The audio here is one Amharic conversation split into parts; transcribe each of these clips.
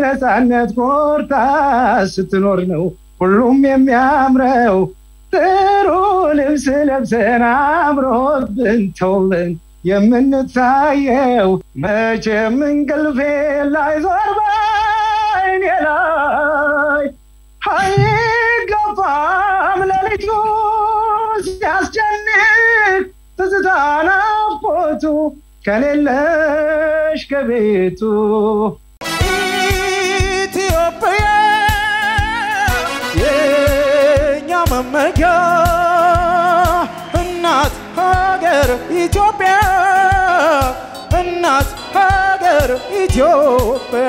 በነፃነት ኮርታ ስትኖር ነው ሁሉም የሚያምረው። ጥሩ ልብስ ለብሰን አምሮብን ተውለን የምንታየው መቼም እንቅልፌ ላይ ዞር በዓይኔ ላይ አይገባም ሌሊቱ ሲያስጨንቅ ትዝታ ናፍቆቱ ከሌለሽ ከቤቱ ኢትዮጵያ የኛ መመኪያ እናት ሀገር ኢትዮጵያ እናት ሀገር ኢትዮጵያ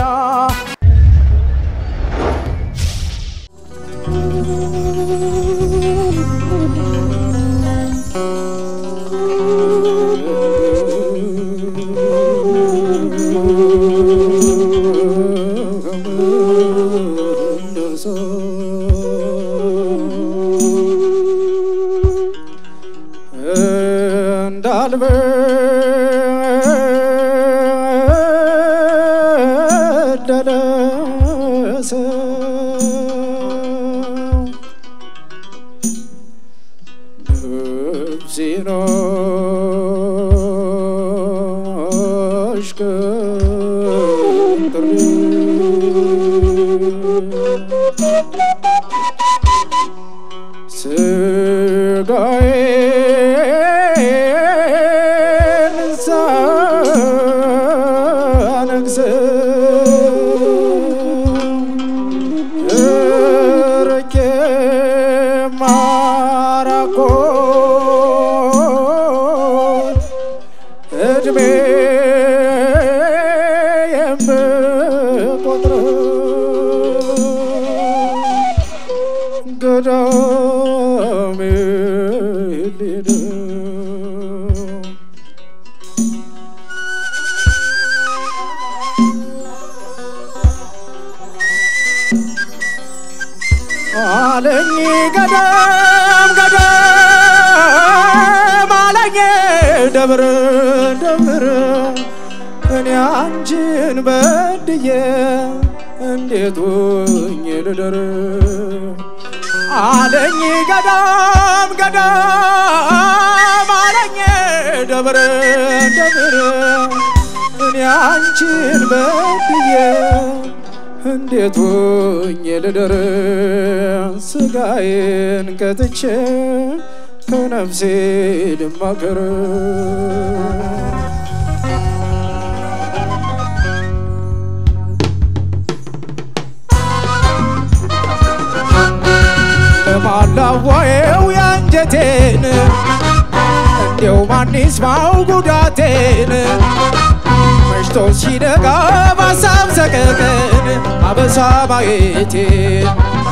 እንዳልበደለ ሰው ነፍሴን አሽከርክሬ ስጋዬን ሳነግሥ እርቄ ማራኮት እድሜ የምቆጥረው ገዳሜ ሄደ አለኝ ገዳም ገዳም አለኝ ደብር ደብር እኔ አንቺን በድዬ እንዴት ሆኜ ልደር አለኝ ገዳም ገዳም አለኝ ደብር ደብር እኔ አንቺን በድዬ እንዴት ሆኜ ልደር ስጋዬን ከትቼ ከነፍሴ ልማከር ለማላዋየው የአንጀቴን እንዲው ማን ይስማው ጉዳቴን መሽቶ ሲነጋ ባሳብ ሰቀቀን አበሳ ማየቴን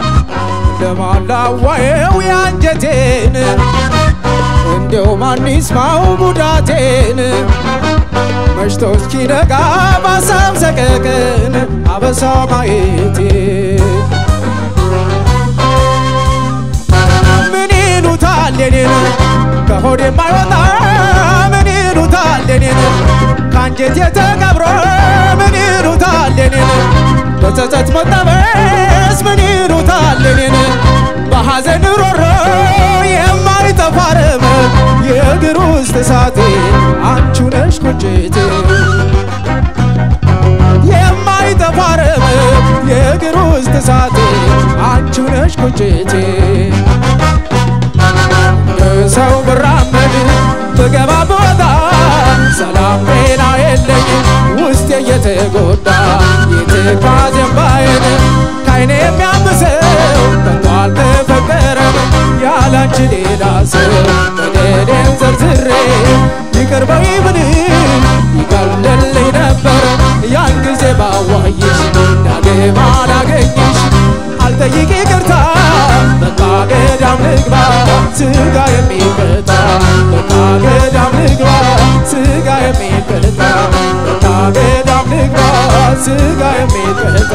ለማላዋየው የአንጀቴን እንዲው ማን ይስማው ጉዳቴን መሽቶ እስኪነጋ ባሳብ ሰቀቀን አበሳ ማየቴን ምን ይሉታል የኔን ከሆድ የማይወጣ ምን ይሉታል የኔን ከአንጀት የተቀብሮ ምን ይሉታል የኔን በጸጸት መጠበስ ምን ይሉታል የኔን በሐዘን ሮሮ የማይጠፋ ረመ የእግር ውስጥ እሳቴ አንቺ ነሽ ቁጭቴ የማይጠፋ ረመ የእግር ውስጥ እሳቴ አንቺ ነሽ ቁጭቴ ሰው ብራመድ ብገባ ብወጣ ሰላም ጤና የለኝ ውስጤ እየተጎዳ የትካዜ እምባዬን ካይኔ የሚያብሰው ከቶ አልተፈጠረም ያላንቺ ሌላ ሰው በደሌን ዘርዝሬ ይቅር በይ ብልሽ ይቀልልኝ ነበር ያን ጊዜ ባዋይሽ ዳግም አላገኝሽ አልጠይቅ ይቅርታ በቃ ገዳም ልግባ ስጋ የሚቀጣ በቃ ገዳም ልግባ ስጋ የሚቀጣ በቃ ገዳም ልግባ ስጋ የሚቀጣ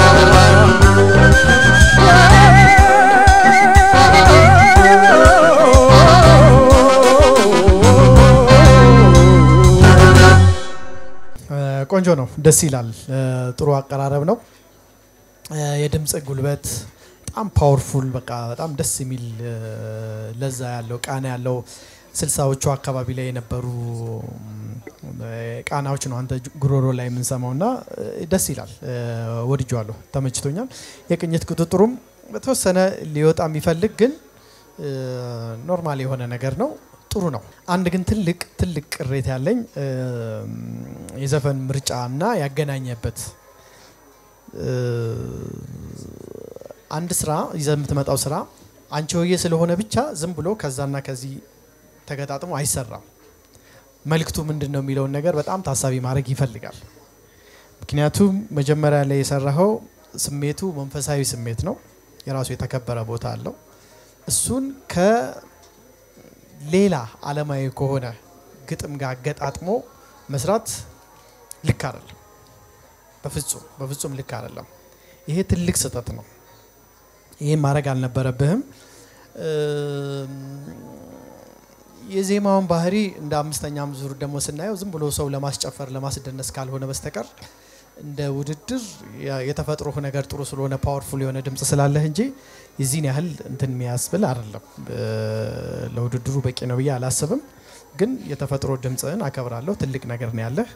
ቆንጆ ነው፣ ደስ ይላል። ጥሩ አቀራረብ ነው። የድምፅ ጉልበት በጣም ፓወርፉል በቃ በጣም ደስ የሚል ለዛ ያለው ቃና ያለው ስልሳዎቹ አካባቢ ላይ የነበሩ ቃናዎች ነው አንተ ጉሮሮ ላይ የምንሰማው እና ደስ ይላል። ወድጀዋለሁ፣ ተመችቶኛል። የቅኝት ቁጥጥሩም በተወሰነ ሊወጣ የሚፈልግ ግን ኖርማል የሆነ ነገር ነው። ጥሩ ነው። አንድ ግን ትልቅ ትልቅ ቅሬታ ያለኝ የዘፈን ምርጫ እና ያገናኘበት አንድ ስራ ይዘ የምትመጣው ስራ አንቺ ሆዬ ስለሆነ ብቻ ዝም ብሎ ከዛና ከዚህ ተገጣጥሞ አይሰራም። መልክቱ ምንድን ነው የሚለውን ነገር በጣም ታሳቢ ማድረግ ይፈልጋል። ምክንያቱም መጀመሪያ ላይ የሰራኸው ስሜቱ መንፈሳዊ ስሜት ነው። የራሱ የተከበረ ቦታ አለው። እሱን ከሌላ አለማዊ ከሆነ ግጥም ጋር አገጣጥሞ መስራት ልክ አይደለም። በፍጹም በፍጹም ልክ አይደለም። ይሄ ትልቅ ስህተት ነው። ይህም ማድረግ አልነበረብህም። የዜማውን ባህሪ እንደ አምስተኛም ዙር ደግሞ ስናየው ዝም ብሎ ሰው ለማስጨፈር ለማስደነስ ካልሆነ በስተቀር እንደ ውድድር የተፈጥሮ ነገር ጥሩ ስለሆነ ፓወርፉል የሆነ ድምጽ ስላለህ እንጂ የዚህን ያህል እንትን የሚያስብል አይደለም። ለውድድሩ በቂ ነው ብዬ አላስብም። ግን የተፈጥሮ ድምፅህን አከብራለሁ። ትልቅ ነገር ነው ያለህ።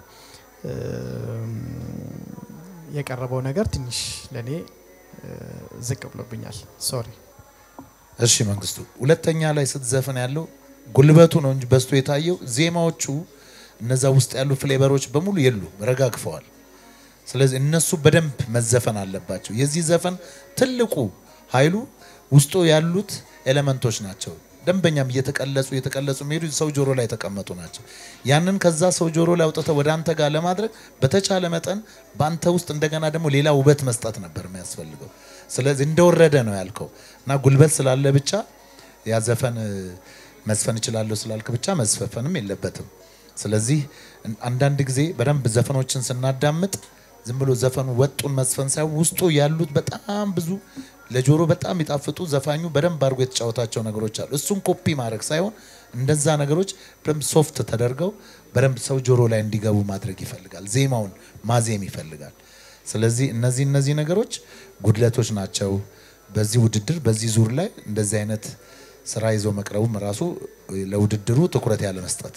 የቀረበው ነገር ትንሽ ለእኔ ዝቅ ብሎብኛል። ሶሪ። እሺ መንግስቱ፣ ሁለተኛ ላይ ስትዘፍን ያለው ጉልበቱ ነው እንጂ በዝቶ የታየው ዜማዎቹ እነዛ ውስጥ ያሉ ፍሌቨሮች በሙሉ የሉም፣ ረጋግፈዋል። ስለዚህ እነሱ በደንብ መዘፈን አለባቸው። የዚህ ዘፈን ትልቁ ኃይሉ ውስጡ ያሉት ኤሌመንቶች ናቸው። ደንበኛም እየተቀለጹ እየተቀለጹ የሚሄዱ ሰው ጆሮ ላይ የተቀመጡ ናቸው። ያንን ከዛ ሰው ጆሮ ላይ አውጥተህ ወደ አንተ ጋር ለማድረግ በተቻለ መጠን በአንተ ውስጥ እንደገና ደግሞ ሌላ ውበት መስጠት ነበር የሚያስፈልገው። ስለዚህ እንደወረደ ነው ያልከው እና ጉልበት ስላለ ብቻ ያ ዘፈን መዝፈን እችላለሁ ስላልክ ብቻ መዝፈፈንም የለበትም። ስለዚህ አንዳንድ ጊዜ በደንብ ዘፈኖችን ስናዳምጥ ዝም ብሎ ዘፈኑ ወጡን መዝፈን ሳይሆን ውስጡ ያሉት በጣም ብዙ ለጆሮ በጣም የሚጣፍጡ ዘፋኙ በደንብ አድርጎ የተጫወታቸው ነገሮች አሉ። እሱን ኮፒ ማድረግ ሳይሆን እንደዛ ነገሮች በደንብ ሶፍት ተደርገው በደንብ ሰው ጆሮ ላይ እንዲገቡ ማድረግ ይፈልጋል። ዜማውን ማዜም ይፈልጋል። ስለዚህ እነዚህ እነዚህ ነገሮች ጉድለቶች ናቸው። በዚህ ውድድር በዚህ ዙር ላይ እንደዚህ አይነት ስራ ይዞ መቅረቡም ራሱ ለውድድሩ ትኩረት ያለ መስጠት።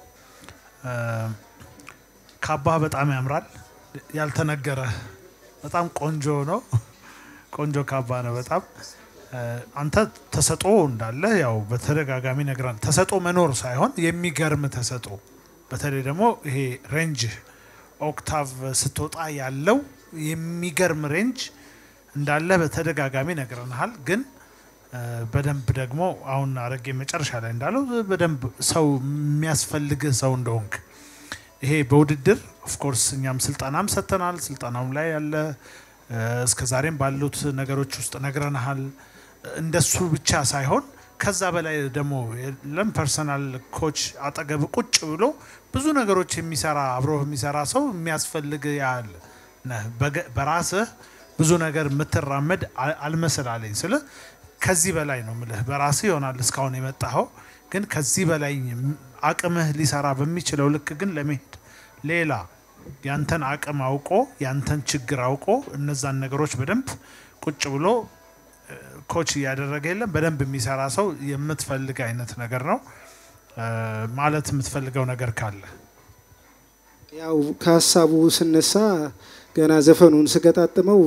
ካባህ በጣም ያምራል። ያልተነገረ በጣም ቆንጆ ነው። ቆንጆ ካባ ነው በጣም አንተ ተሰጦ እንዳለ ያው በተደጋጋሚ ነግራል። ተሰጦ መኖር ሳይሆን የሚገርም ተሰጦ፣ በተለይ ደግሞ ይሄ ሬንጅ ኦክታቭ ስትወጣ ያለው የሚገርም ሬንጅ እንዳለ በተደጋጋሚ ነግረንሃል። ግን በደንብ ደግሞ አሁን አረጌ መጨረሻ ላይ እንዳለው በደንብ ሰው የሚያስፈልግህ ሰው እንደሆንክ ይሄ በውድድር ኦፍኮርስ እኛም ስልጠናም ሰጥተናል። ስልጠናውም ላይ ያለ እስከ ዛሬም ባሉት ነገሮች ውስጥ ነግረንሃል። እንደሱ ብቻ ሳይሆን ከዛ በላይ ደግሞ ለም ፐርሰናል ኮች አጠገብ ቁጭ ብሎ ብዙ ነገሮች የሚሰራ አብሮ የሚሰራ ሰው የሚያስፈልግ ያህል ነህ። በራስህ ብዙ ነገር የምትራመድ አልመስላለኝ ስለ ከዚህ በላይ ነው ምልህ። በራስህ ይሆናል እስካሁን የመጣኸው ግን ከዚህ በላይ አቅምህ ሊሰራ በሚችለው ልክ ግን ለመሄድ ሌላ ያንተን አቅም አውቆ ያንተን ችግር አውቆ እነዛን ነገሮች በደንብ ቁጭ ብሎ ኮች እያደረገ የለም በደንብ የሚሰራ ሰው የምትፈልግ አይነት ነገር ነው ማለት የምትፈልገው ነገር ካለ ያው ከሀሳቡ ስነሳ ገና ዘፈኑን ስገጣጥመው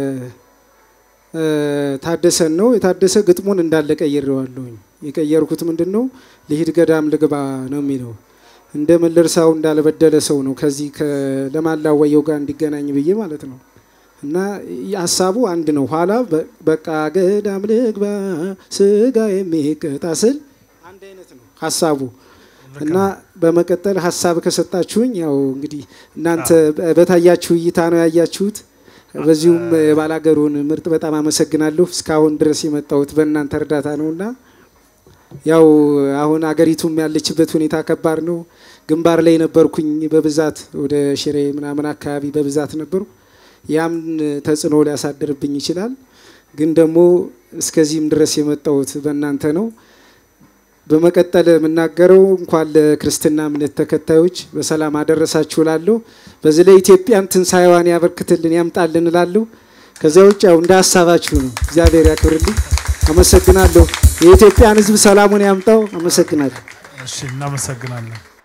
ታደሰን ነው የታደሰ ግጥሙን እንዳለ ቀይሬዋለሁኝ። የቀየርኩት ምንድን ነው ልሂድ ገዳም ልግባ ነው የሚለው እንደ መለርሳው እንዳልበደለ ሰው ነው ከዚህ ለማላወየው ጋር እንዲገናኝ ብዬ ማለት ነው። እና ሀሳቡ አንድ ነው። ኋላ በቃ ገዳም ልግባ ስጋ የሚቀጣ ስል አንድ አይነት ነው ሀሳቡ እና በመቀጠል ሀሳብ ከሰጣችሁኝ ያው እንግዲህ እናንተ በታያችሁ እይታ ነው ያያችሁት። በዚሁም የባላገሩን ምርጥ በጣም አመሰግናለሁ። እስካሁን ድረስ የመጣሁት በእናንተ እርዳታ ነውና ያው አሁን አገሪቱም ያለችበት ሁኔታ ከባድ ነው። ግንባር ላይ ነበርኩኝ በብዛት ወደ ሽሬ ምናምን አካባቢ በብዛት ነበሩ። ያም ተጽዕኖ ሊያሳድርብኝ ይችላል። ግን ደግሞ እስከዚህም ድረስ የመጣሁት በእናንተ ነው። በመቀጠል የምናገረው እንኳን ለክርስትና እምነት ተከታዮች በሰላም አደረሳችሁ እላለሁ። በዚህ ላይ ኢትዮጵያን ትንሣኤዋን ያበርክትልን ያምጣልን እላለሁ። ከዚያ ውጭ ያው እንደ ሀሳባችሁ ነው። እግዚአብሔር ያክብርልኝ። አመሰግናለሁ። የኢትዮጵያን ሕዝብ ሰላሙን ያምጣው። አመሰግናለሁ። እሺ እናመሰግናለን።